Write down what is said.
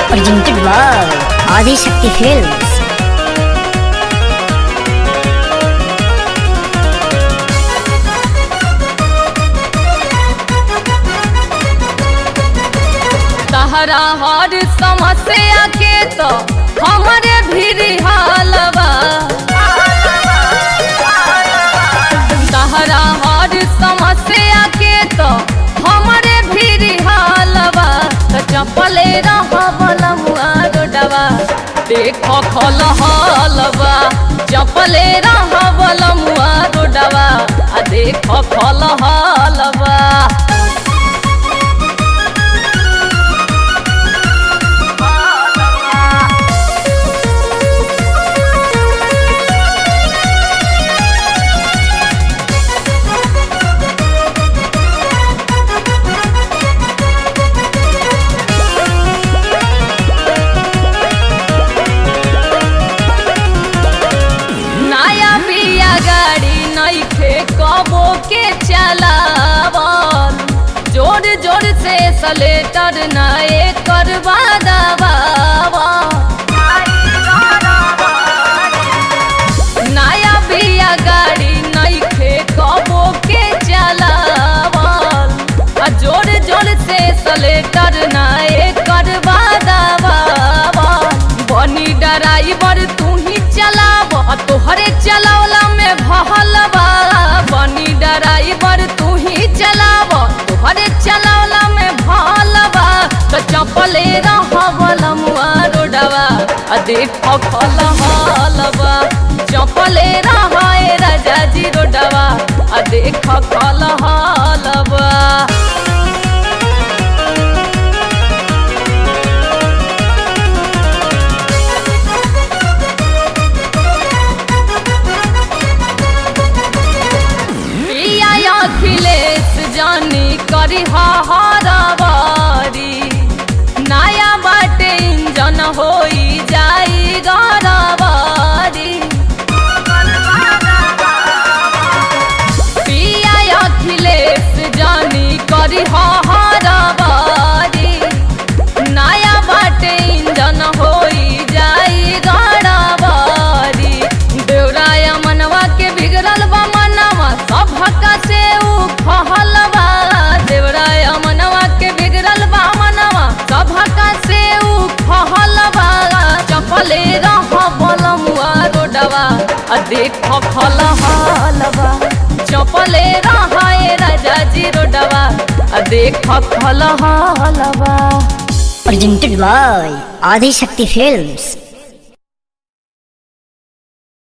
presented by Adi Shakti Films. तहरा हर समस्या के तो हमारे भी हालबा तहरा हर समस्या के तो हमारे भी हालबा तो चपले रहबल मुआरोडवा देखो खल हलबा चपले रहबल मुआरोडवा आ देखो खल हलबा नया बिया गाड़ी नइखे कबो के चलावल जोर जोर से सलेटर नए करवा दबावल नया बिया गाड़ी नइखे कबो के चलावल आ जोर जोर से सलेटर नए करवा दबावल बनी ड्राइवर तू ही चलाव आ तोहरे चलावला में भहलबा बनी ड्राइवर तू ही चलाव तोहरे चलावला में भहलबा तो चपले रहबल मुआ रोडवा आ देख खल हलबा चपले रहे राजा जी रोडवा आ देख खल हलबा पिया अखिलेश जानी करी हरबारी नया बाटे इंजन होई जाई गरबारी पिया अखिलेश जानी करी हरबारी नया बाटे इंजन होई जाई गरबारी देवराय मनवा के बिगड़ल बा मनवा सभका से उ फहलबा देवराय मनवा के बिगड़ल बा मनवा सभका से उ फहलबा चपले रहबल मुआ रोडवा आ देख खल हलबा चपले रहे राजा जी रोडवा आ देख खल हलबा Presented by Adi Shakti Films.